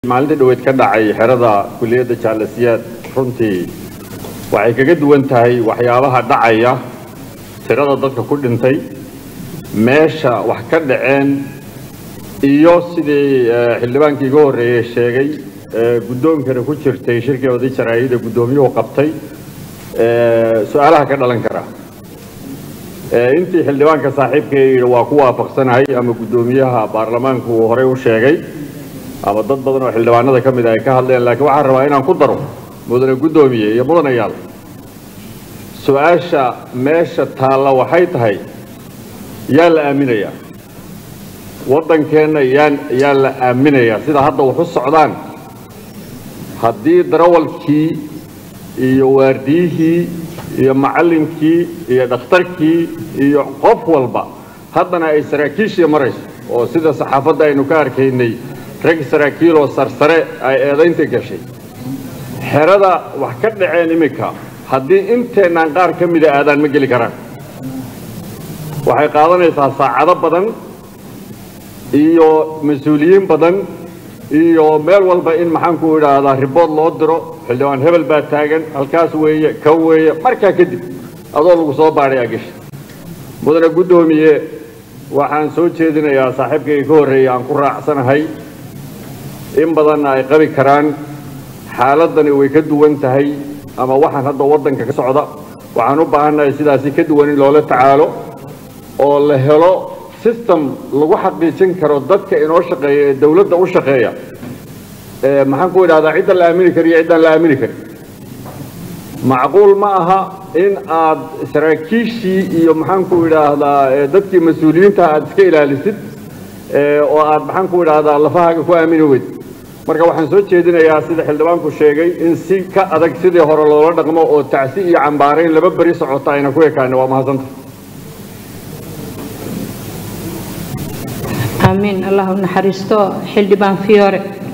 maalintii dhaweyd ka dhacay xerada kuliyadda jaalasiyaad runtii waxay kaga duwan tahay waxyaabaha dhacaya tirada dadka ku dhintay meesha wax ka dhaceen iyo sidii xildhibaankii iga horreeyey sheegay guddoonkana ku jirtay shirkii oday jaraa'ida guddoomiyuhu qabtay su-aalaha ka dhalan kara intii xildhibaanka saaxiibka yidhi waa ku waafaqsanahay ama guddoomiyaha baarlamaanku uu horey u sheegay ama dad badan oo xildhibaanada ka mid ah ay ka hadleen laakiin waxaan rabaa inaan ku daro mudane guddoomiye iyo mudanayaal su-aasha meesha taalla waxay tahay yaa la aaminayaa waddankeenna yaan yaa la aaminayaa sida hadda wax u socdaan haddii darawalkii iyo waardiyihii iyo macallinkii iyo dhakhtarkii iyo qof walba haddana ay saraakiishii marayso oo sida saxaafadda aynu ka arkaynay rag saraakiil oo sarsare ay eedaynta gashay xerada wax ka dhaceen iminka haddii inteennaan qaar ka mida aadaan ma geli karaan waxay qaadanaysaa saacado badan iyo mas-uuliyiin badan iyo meel walba in maxaanku idhaahdaa ribood loo diro xildhibaan hebel baa taagan halkaas weeye ka weeye markaa kadib adoo lagu soo baadhay agasha mudane guddoomiye waxaan soo jeedinayaa saaxiibkayga ka horreeyay aan ku raacsanahay in badanna ay qabi karaan xaaladani way ka duwan tahay ama waxaan hadda waddanka ka socda waxaan u baahannahay sidaasi ka duwan in loola tacaalo oo la helo system lagu xaqiijin karo dadka inoo shaqeeya ee dawladda u shaqeeya maxaan ku idhahdaa cidda la aamini kari iyo ciddaan la aamini karin macquul ma aha in aad saraakiishii iyo maxaan ku idhaahdaa dadkii mas-uuliyiinta aad iska ilaalisid oo aad maxaan ku idhaahdaa lafahaaga ku aamini weyd marka waxaan soo jeedinayaa sida xildhibaanku sheegay in si ka adag sidii hore loola dhaqmo oo tacsi iyo cambaarayn laba beri socota ayna ku ekaana waa mahadsanta aamiin allah u naxariisto xildhibaan fiyoore